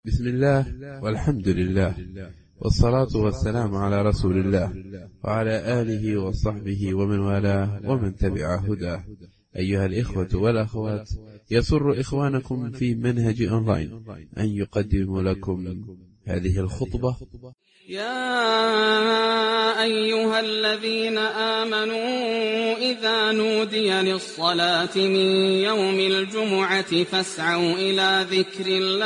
بسم الله والحمد لله والصلاة والسلام على رسول الله وعلى آله وصحبه ومن والاه ومن تبع هداه أيها الإخوة والأخوات يسر إخوانكم في منهج أونلاين أن يقدم لكم هذه الخطبة يا أيها الذين آمنوا إذا نودي للصلاة من يوم الجمعة فاسعوا إلى ذكر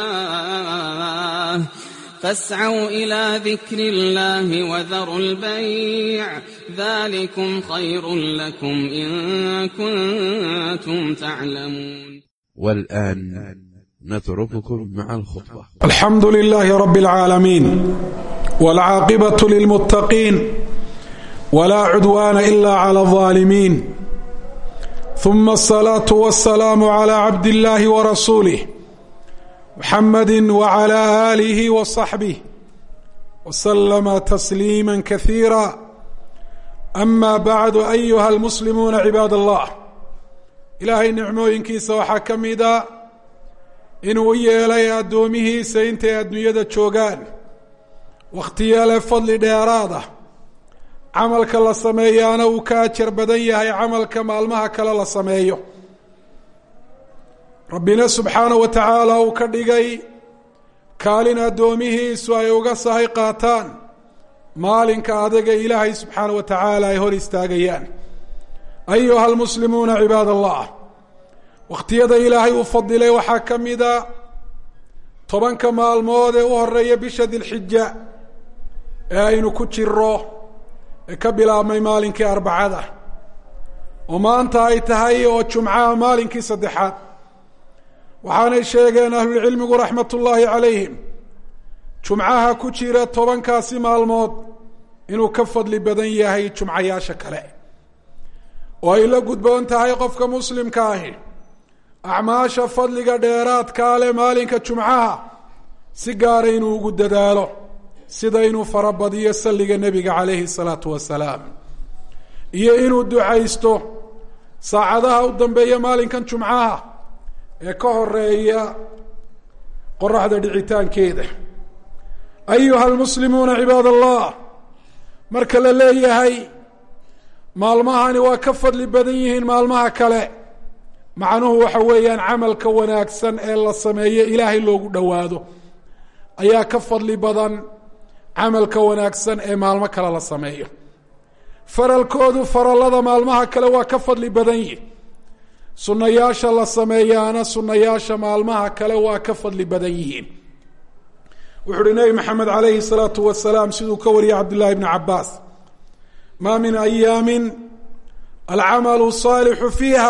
الله فاسعوا إلى ذكر الله وذروا البيع ذلكم خير لكم إن كنتم تعلمون والآن نترككم مع الخطبة الحمد لله رب العالمين والعاقبة للمتقين ولا عدوان إلا على الظالمين ثم الصلاة والسلام على عبد الله ورسوله محمد وعلى آله وصحبه وسلم تسليما كثيرا أما بعد أيها المسلمون عباد الله ilaahay nicmooyinkiisa waxaa ka mida inuu u yeelay addoomihiisa intay adduunyada joogaan wakhtiyeele fadli dheeraada camalka la sameeyaana uu ka ajar badan yahay camalka maalmaha kale la sameeyo rabbina subxaanahu wa tacaala uu ka dhigay kaalin addoomihiisu ay uga sahay qaataan maalinka adaga ilaahay subxaanahu wa tacaala ay hor istaagayaan ayuha almuslimuuna cibaad allah wakhtiyada ilaahay uu fadilay waxaa ka mida tobanka maalmood ee u horeeya bisha dilxija ee aynu ku jiro ee ka bilaabmay maalinkii arbacada oo maanta ay tahay oo jumcaha maalinkii saddexaad waxaanay sheegeen ahlulcilmigu raxmat ullaahi calayhim jumcaha ku jira tobankaasi maalmood inuu ka fadli badan yahay jumcayaasha kale oo ay la gudboon tahay qofka muslimka ahi acmaasha fadliga dheeraadkaa leh maalinka jumcaha si gaara inuu ugu dadaalo sida inuu farabadiyo salliga nebiga calayhi salaatu wasalaam iyo inuu ducaysto saacadaha u dambeeya maalinkan jumcaha ee ka horeeya qoraxda dhicitaankeeda ayuha almuslimuuna cibaad allah marka la leeyahay maalmahani waa ka fadli badan yihiin maalmaha kale macnuhu waxa weeyaan camalka wanaagsan ee la sameeyo ilaahay loogu dhowaado ayaa ka fadli badan camalka wanaagsan ee maalmo kale la sameeyo faralkoodu farallada maalmaha kale waa ka fadli badan yihi sunnayaasha la sameeyaana sunnayaasha maalmaha kale waa ka fadli badan yihiin wuxu uhi nebi maxamed calayhi salaatu wasalaam siduu ka wariyay cabdullahi bni cabaas ma min ayaami alcamalu saalixu fiiha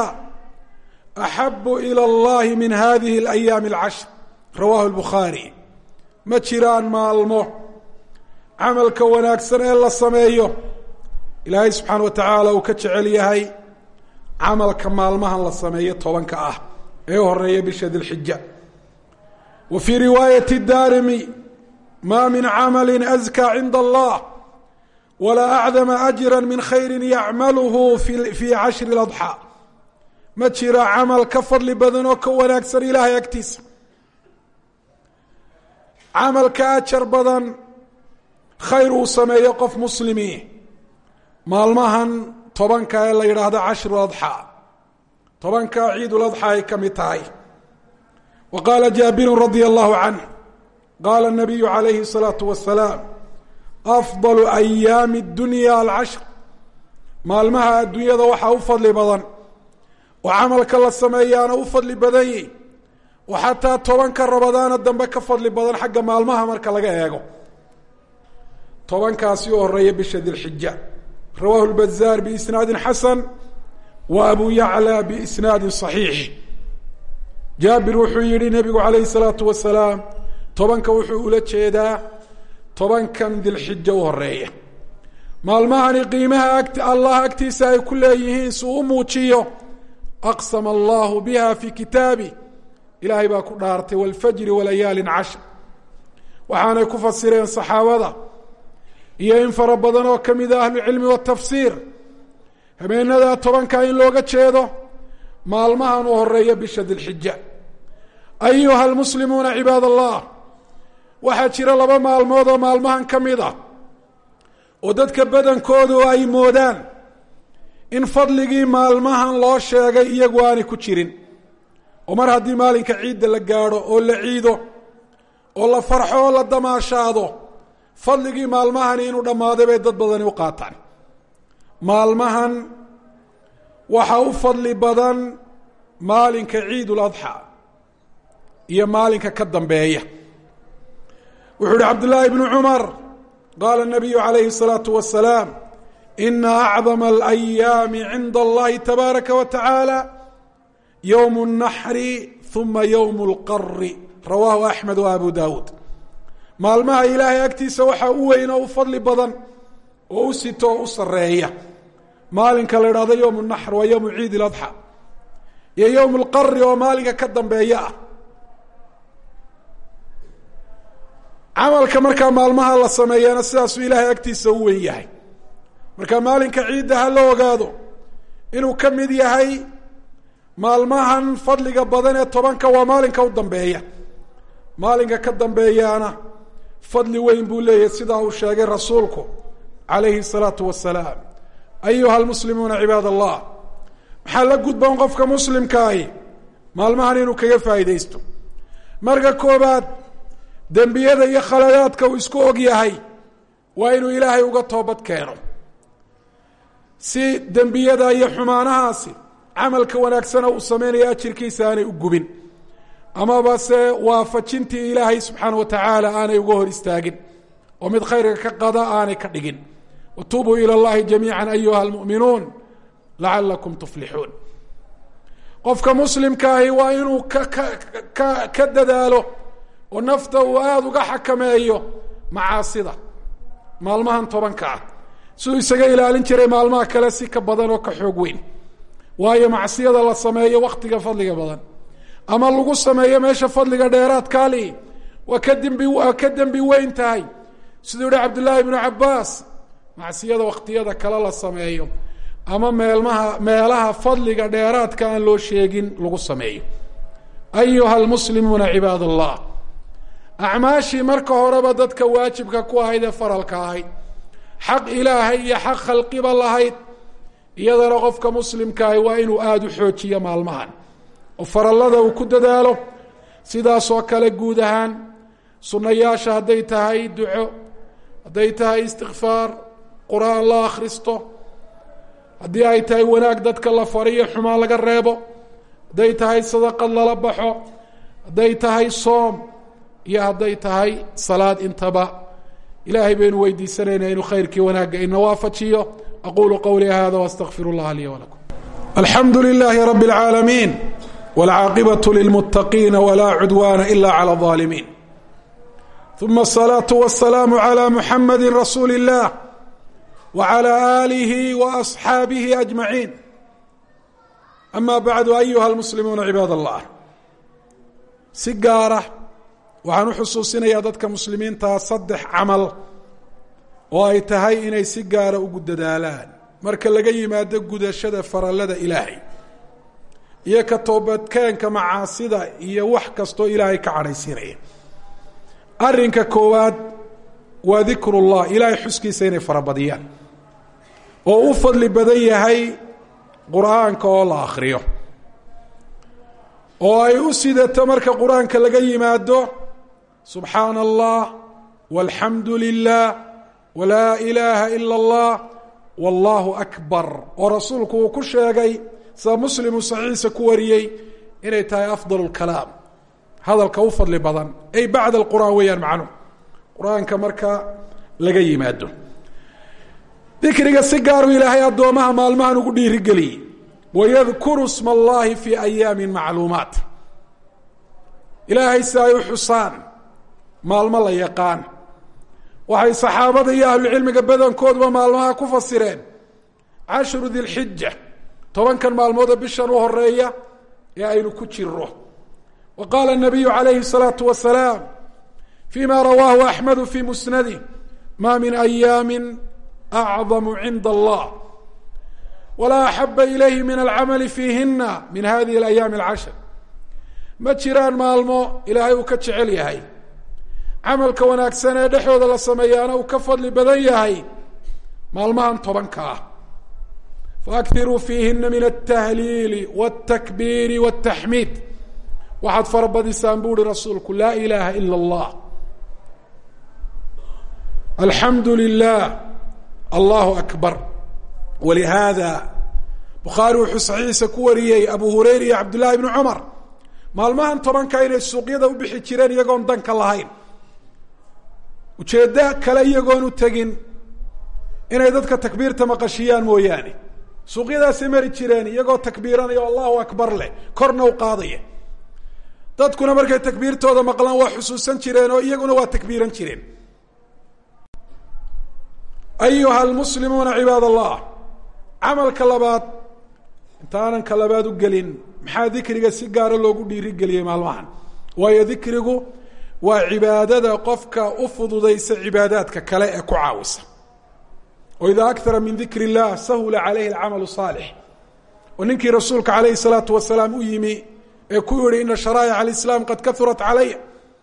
axabu ilى اllahi min hadihi اlayaami اlcashr rawahu lbukhaari ma jiraan maalmo camalka wanaagsan ee la sameeyo ilaahay subxaana wa tacaala uu ka jecel yahay camalka maalmahan la sameeyo tobanka ah ee horeeya bisha dilxija wa fii riwaayati daarimi ma min camali azka cinda allah walaa acdama ajra min khayri yacmaluhu fii cashri اladxaa ma jira camal ka fadli badan oo ka wanaagsan ilaahay agtiisa camal ka ajar badan khayr uu sameeyo qof muslimi maalmahan tobanka ee la yidhaahdo cashru adxaa tobanka ciiduladxaa ay ka mid tahay wa qaala jaabiru radia allahu canh qaala nabiyu calayhi الsalaatu wasalaam afضal ayaami اdunya alcashr maalmaha adduunyada waxaa u fadli badan oo camalka la sameeyaana u fadli badan yihi oo xataa tobanka rabadaana dambe ka fadli badan xagga maalmaha marka laga eego tobankaasi u horeeya bisha dilxija rawahu lbazaar biisnaadin xasan wa abu yacla biisnaadin صaxiix jaabir wuxuu yihi nebigu calayhi الsalaatu wasalaam tobanka wuxuu ula jeedaa tobankan dilxija u horeeya maalmahani qiimaha agt allah agtiisa ay ku leeyihiin si uu u muujiyo aqsama allahu biha fii kitaabi ilaahay baa ku dhaartay walfajri walayaalin cashr waxaanay ku fasireen saxaabada iyo in fara badan oo ka mid a ahlucilmi watafsiir habeenada tobanka in looga jeedo maalmahan u horeeya bisha dilxija ayuha almuslimuuna cibaad allah waxaa jira laba maalmood oo maalmahan ka mid ah oo dadka badankoodu ay moodaan in fadligii maalmahan loo sheegay iyagu aanay ku jirin oo mar haddii maalinka ciidda la gaadho oo la ciido oo la farxo oo la damaashaado fadligii maalmahani inuu dhammaaday bay dad badani u qaataan maalmahan waxaa u fadli badan maalinka ciidul adxaa iyo maalinka ka dambeeya wuxuu ihi cabdullaahi bnu cumar qaala الnabiyu calayhi الsalaatu wasalaam ina acdama alayaami cinda allahi tabaaraka wa tacaala yowm الnaxri uma yowm اlqari rawaahu axmed wa abu dawuud maalmaha ilaahay agtiisa waxaa u weyn oo u fadli badan oo u sito oo u sareeya maalinka la idhahdo yowm الnaxr waa yowmu ciid اladxى iyo yowm اlqari oo maalinka ka dambeeya ah camalka markaa maalmaha la sameeyana sidaasuu ilaahay agtiisa u weyn yahay marka maalinka ciidda ha la ogaado inuu ka mid yahay maalmahan fadliga badan ee tobanka waa maalinka u dambeeya maalinka ka dambeeyaana fadli weyn buu leeyahay sidaa uu sheegay rasuulku calayhi الsalaatu wasalaam ayuha almuslimuuna cibaad allah maxaa la gudboon qofka muslimkaahi maalmahan inuu kaga faa'iidaysto marka koobaad dembiyada iyo khaladaadka uu isku og yahay waa inuu ilaahay uga toobad keeno si dembiyada iyo xumaanahaasi camalka wanaagsana uu sameynaya ajirkiisa aanay u gubin amaba se waafajintii ilaahay subxaana wa tacaala aanay uga hor istaagin oo mid khayrka ka qada aanay ka dhigin watuubuu ilى اllahi jamiica ayuha اlmu'minuun lacalakum tuflixuun qofka muslimkaahi waa inuu ka ka ka ka dadaalo oo nafta uu aada uga xakameeyo macaasida maalmahan tobanka ah siduu isaga ilaalin jiray maalmaha kale si ka badan oo ka xoog weyn waayo macsiyada la sameeyo waktiga fadliga badan ama lagu sameeyo meesha fadliga dheeraadkaali waa ka dembi waa ka dembi weyn tahay siduu yihi cabdullaahi bnu cabaas macsiyada waktiyada kale la sameeyo ama meelmaha meelaha fadliga dheeraadka aan loo sheegin lagu sameeyo ayuha almuslimuuna cibaad allah acmaashii marka horeba dadka waajibka ku ahayd ee faralka ahayd xaq ilaahay iyo xaq khalqiba lahayd iyadana qofka muslimkaahi waa inuu aada u xoojiyo maalmahan oo farallada uu ku dadaalo sidaasoo kale guud ahaan sunnayaasha hadday tahay duco hadday tahay istikfaar qur-aan la akhristo haddii ay tahay wanaag dadka la fariyo xumaan laga reebo hadday tahay sadaqad lala baxo hadday tahay soom iyo hadday tahay salaad intaba ilaahay baynu weydiisanaynaa inuu khayrkii wanaagga ina waafajiyo aqulu qowlii hada wastaqfir اllaha lii wlakum alxamdu lilahi rab اlcaalamiin wاlcaaqibaة lilmutaqiina wla cudwana ila clى الظaalimiin ثuma الصlaaة والسlاam عlى muxamadi rasuuli الlah وعlى آlihi وأصxaabihi أجmaعiin ama bعdu ayuha اlmuslimuuna cibaad الlah si gaara waxaan u xusuusinayaa dadka muslimiintaa saddex camal oo ay tahay inay si gaara ugu dadaalaan marka laga yimaado gudashada farallada ilaahay iyo ka toobadkeenka macaasida iyo wax kastoo ilaahay ka cadhaysiinaya arrinka koowaad waa dikru llah ilaahay xuskiisa inay farabadiyaan oo u fadli badan yahay qur-aanka oo la akhriyo oo ay u sidato marka qur-aanka laga yimaado subxaana allah walxamdu lilah walaa ilaaha ila اllah wallahu akbar oo rasuulku uu ku sheegay sida muslimu saxiixa ku wariyey inay tahay afdal اlkalaam hadalka u fadli badan ay bacda alqur'aan weeyaan macnuhu qur-aanka marka laga yimaado dikriga si gaaru ilaahay addoomaha maalmahan ugu dhiirigeliyey wayadkuru sma allahi fii ayaami macluumaat ilaahay si ay u xusaan maalmo la yaqaan waxay saxaabada iyo ahlucilmiga badankooduba maalmaha ku fasireen cashru dilxija tobankan maalmoodoo bishan u horeeya ee aynu ku jiro wa qaala الnabiyu calayhi الsalaatu wasalaam fima rawaahu axmedu fi musnadih ma min ayaami acdamu cinda allah walaa axaba ilayhi min alcamali fiihina min hadihi اlayaami اlcashr ma jiraan maalmo ilaahay uu ka jecel yahay camalka wanaagsan ee dhexdooda la sameeyaana uu ka fadli badan yahay maalmahan tobanka ah faakiruu fiihina min altahliili wاltakbiiri wاltaxmiid waxaad farabadisaan bu uhi rasuulku laa ilaha ila اllah alxamdu lilah allahu akbar walihaada bukhaari wuxuu saxiixiisa ku wariyey abu hurayra iyo cabdullahi bni cumar maalmahan tobanka inay suuqyada u bixi jireen iyagoon danka lahayn ujeeddo kale iyagoon u tegin inay dadka takbiirta maqashiyaan mooyaane suuqyadaasay mari jireen iyagoo takbiiranaya o allahu akbar leh korna u qaadaya dadkuna markay takbiirtooda maqlaan waa xusuusan jireen oo iyaguna waa takbiiran jireen ayuha almuslimuuna cibaad allah camalka labaad intaanan ka labaad u gelin maxaa dikriga si gaara loogu dhiirigeliyey maalmahan waayo dikrigu waa cibaadada qofka u fududaysa cibaadaadka kale ee ku caawisa o ida akara min dikr اllah sahula calayhi alcamalu saalix oo ninkii rasuulka calayhi الsalaatu wasalaam u yimi ee ku yihi ina sharaa'ic alislaam qad kaurat calaya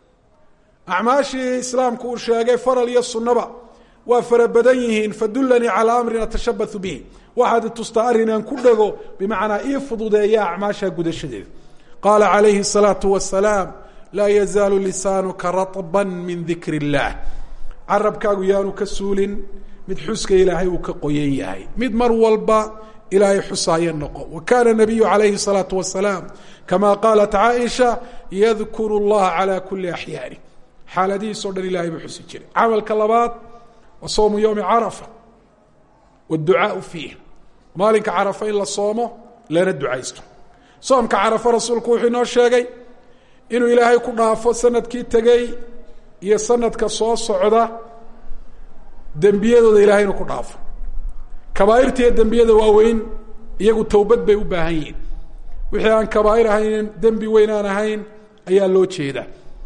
acmaashii islaamku uu sheegay faral iyo sunaba waa fara badan yihiin fadulanii calaa amrin atashabahu bihi waxaad itustaa arrin aan ku dhego bimacnaa ii fududeeya acmaasha gudashadeeda qaala calayhi الsalaatu wasalaam laa yazaalu lisaanuka raطba min dikr اllah carabkaagu yaanu ka suulin mid xuska ilaahay uu ka qoyan yahay mid mar walba ilaahay xusaayo noqo wa kana nabiyu calayhi الsalaatu wasalaam kama qaalat caaisha yadkuru اllaha calى kuli axyaani xaaladihiis o dhan ilahay buu xusi jiray camalka labaad wa sowmu ywmi carafa wاdducaau fiih maalinka carafa in la soomo lana ducaysto soomka carafa rasuulku wuxuu inoo sheegay inuu ilaahay ku dhaafo sanadkii tegey iyo sanadka soo socda dembiyadooda ilahay inuu ku dhaafo kabaairta iyo dembiyada waaweyn iyagu towbad bay u baahan yihiin wixii aan kabaair ahayn dembi weyn aan ahayn ayaa loo jeedaa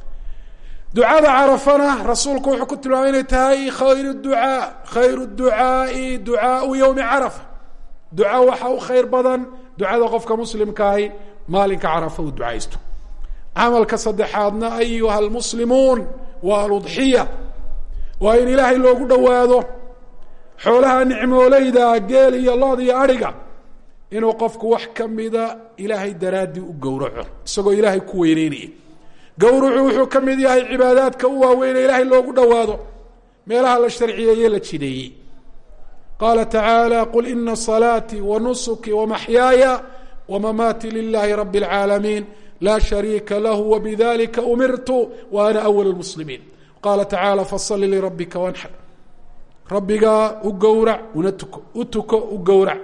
ducada carafana rasuulku wuxuu ku tilmaamay inay tahay khayr ducaa khayr ducaai ducaau ywmi carafa duca waxa u khayr badan ducada qofka muslimkaahi maalinka carafa uu ducaysto camalka saddexaadna ayuha almuslimuun waa aludxiya waa in ilaahay loogu dhowaado xoolaha nicmooleyda geel iyo lood iyo adhiga inuu qofku wax kamida ilaahay daraaddii u gowraco isagoo ilaahay ku weyneynaya gowrucu wuxuu ka mid yahay cibaadaadka u waaweyne ilaahay loogu dhowaado meelaha la sharciyeeye la jideeyey qaala tacaala qul ina salaatii wa nusuki wamaxyaaya wamamaati lilahi rabi اlcaalamiin laa shariika lahu wbidalika umirtu wa ana awal اlmuslimiin qaala tacaala fasali lirabbika wanxar rabbigaa u gowrac una tuko u tuko u gowrac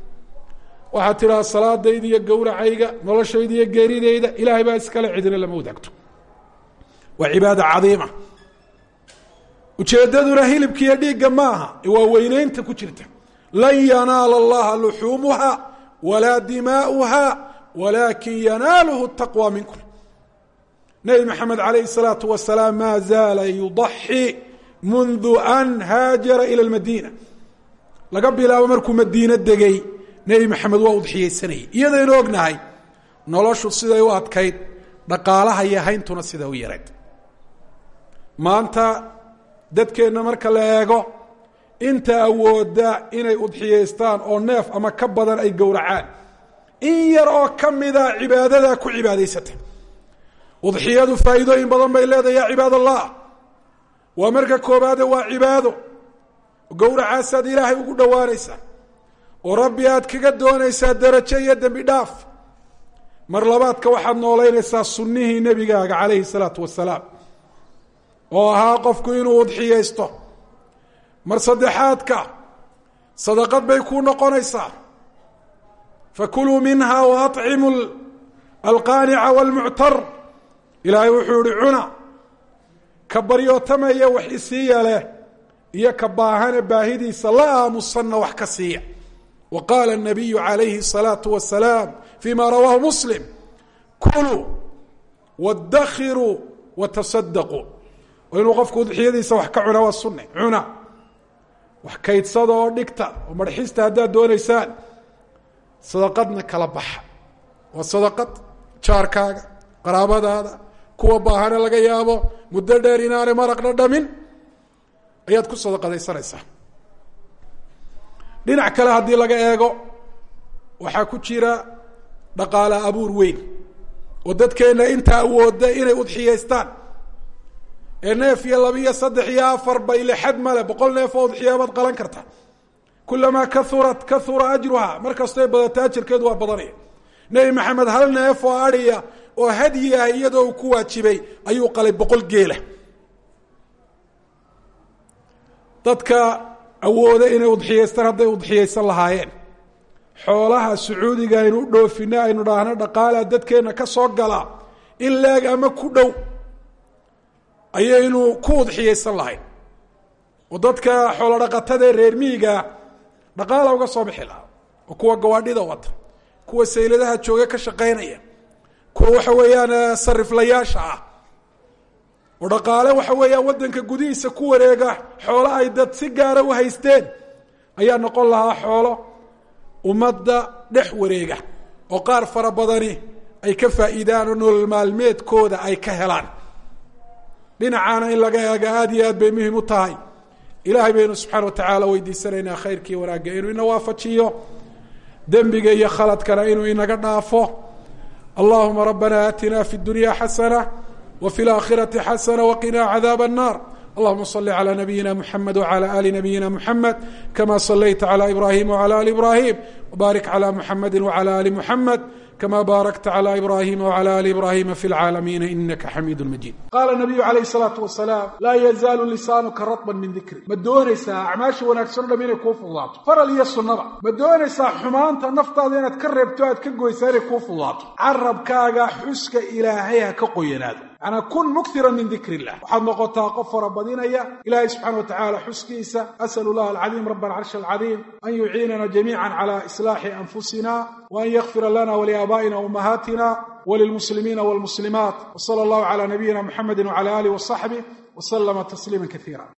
waxaad tidhaha salaadayda iyo gowracayga noloshayda iyo geeridayda ilaahay baa iskale cidina lama wadaagto waa cibaada cadiima ujeedaduna hilibka iyo dhiigga ma aha waa weyneynta ku jirta lan yanaala allaha luxuumuha walaa dimaa'uha walakin yanaaluhu taqwى minkum nebi maxamed alayh الsalaatu wasalaam ma zaala yudaxi mundu an haajara ilى اlmadiina laga bilaabo markuu madiine degay nebi maxamed waa udxiyeysanayay iyadaynu ognahay noloshu siday u adkayd dhaqaalaha iyo hayntuna siday u yareed maanta dadkeenna marka la eego inta awooda inay udxiyeystaan oo neef ama ka badan ay gowracaan in yar oo ka mida cibaadadaa ku cibaadaysata udxiyadu faa'iidooyin badan bay leedahay ya cibaad allah waa marka koobaade waa cibaado gowracaasaad ilaahay ugu dhowaanaysaa oo rabbi aad kaga doonaysaa darajo iyo dembi dhaaf mar labaadka waxaad noolaynaysaa sunnihii nebigaaga calayhi salaatu wasalaam oo ahaa qofku inuu udxiyaysto mar saddexaadka sadaqad bay kuu noqonaysaa fakuluu minha waطcimu alqaanica wاlmuctar ilaahay wuxuu ihi cuna ka baryootamaya wax isiiya leh iyo ka baahane baahidiisa la aamusanna wax ka siiya wa qaala الnabiyu عalayhi الsalaaةu wasalaam fima rawaahu muslim kuluu wاdakhiruu watasadaquu oo inuu qofku udxiyadiisa wax ka cuna waa sunne cuna wax kaydsada oo dhigta oo marxista haddaad doonaysaan sadaqadna kala baxa waa sadaqad jaarkaaga qaraabadaada kuwa baahane laga yaabo muddo dheer inaanay maraq dhadhamin ayaad ku sadaqadaysanaysaa dhinac kale haddii laga eego waxaa ku jira dhaqaale abuur weyn oo dadkeenna inta awooda inay udxiyaystaan ee neef iyo laba iyo saddex iyo afar bayle xad male boqol neef oo udxiyaabaad qalan karta kulamaa kaurat kahura ajruha mar kastoy badata ajarkeedu waa badanaya nebi maxamed hal neef oo adiya oo hadyi ah iyadoo uu ku waajibay ayuu qalay boqol geela dadka awooda inay udxiyaystaan hadday udxiyaysan lahaayeen xoolaha sacuudiga aynu u dhoofino aynu dhaahno dhaqaala dadkeenna ka soo gala in leeg ama ku dhow ayaynu ku udxiyaysan lahayn oo dadka xoolo dhaqatada reer miyigaa dhaqaala uga soo bixi lahaa oo kuwa gawaadhida wata kuwa sayladaha jooga ka shaqaynaya kuwa waxa weeyaan sariflayaasha ah oo dhaqaale waxa weeyaan waddanka gudihiisa ku wareega xoolo ay dad si gaara u haysteen ayaa noqon lahaa xoolo ummadda dhex wareega oo qaar fara badani ay ka faa'iidaan oo nolol maalmeedkooda ay ka helaan dhinacaana in laga eega aada iyo aad bay muhim u tahay ilaahay baynu subxaana watacaala weydiisanaynaa khayrkii wanaagga inuu ina waafajiyo dembiga iyo khaladkana inuu inaga dhaafo allahuma rabbana aatina fi اdunya xasana w fi اlaakhirati xasana waqina cadaab الnar allahuma صli عlى nabiyina mxamed wعlى ali nabiyina mxamed kama صlayta عlى ibrahim wعlى ali ibrahim wbarik عlى mxamedi wعlى ali mxamed kama baarakta عlى ibrahima wعlى ali ibrahima fi اlcaalamiina inaka xamiid majid qala nabiyu alayh الsalaatu wasalaam laa yazaalu lisaanuka raطba min dikri ma doonaysaa acmaasha wanaagsan o dham inay kuu fududaato faral iyo sunnaba ma doonaysaa xumaanta naftaada inaad ka reebto aad ka goysaa inay kuu fududaato carabkaaga xuska ilaahay ha ka qoyanaado manaa kun muktira min dikr illah waxaad noqotaa qof farabadinaya ilahay subxana watacaala xuskiisa asal llah alcadiim rab alcarshi alcadiim an yuciinana jamiica cala islaaxi anfusina waan yakfira lana waliaabaa'ina umahaatina walilmuslimiina walmuslimaat wsala allahu cala nabiyina muxamedi wcala alih wasaxbih waslama tasliima kaiira